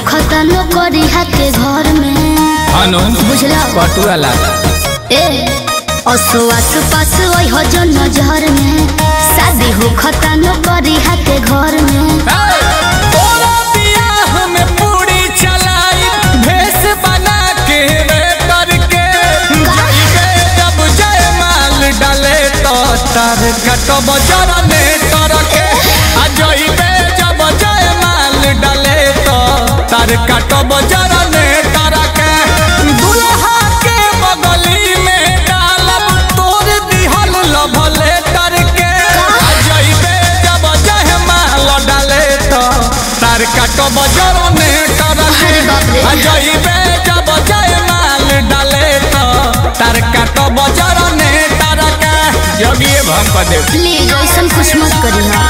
खतनो करी के घर में अनु बुझला पटुआ लागा ए असो आस पास ओइ हो जो नजर में शादी हो खतनो करी के घर में तोरा बियाह में पूरी चलाई भेष बना के रे करके जाइबे जब जय माल डाले तो तार कटब जरने करके आ जाइबे जब जय माल डाले तो तार कटब जरने करके दुल्हा के बगली में डालब तोर दिहल लभले करके आ जाइबे जब जय माल डाले तो तार कटब जरने करके अरे बाप रे। आ जाइबे जब जय माल डाले तो तार कटब जरने करके योगिए भम पदे प्लीज ऐसन कुछ मत करी हा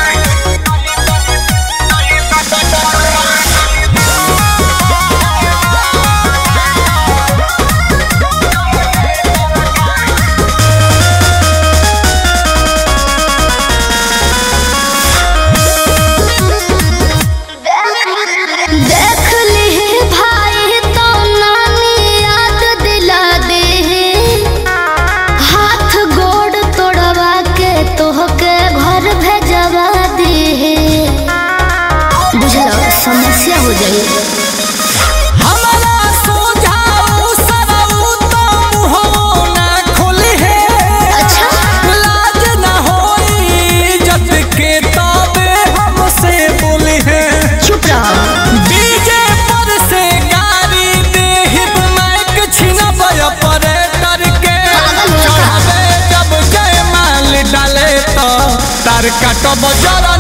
देख ली भाई तो नानी याद दिला दे हाथ गोड़ तोड़वा के तोहके घर भेजवा दे बुझला समस्या हो जाई हमरा सोझाऊ सरऊ तो मुहो ना खोली है अच्छा लाज ना होई जत के तबे हमसे बोली है चुप रहो डीजे पर से गाड़ी देहिब माइक छिनबय परे करके पागल हो गया। चढ़ावे जब जय माल डाले तो तार काटब जरा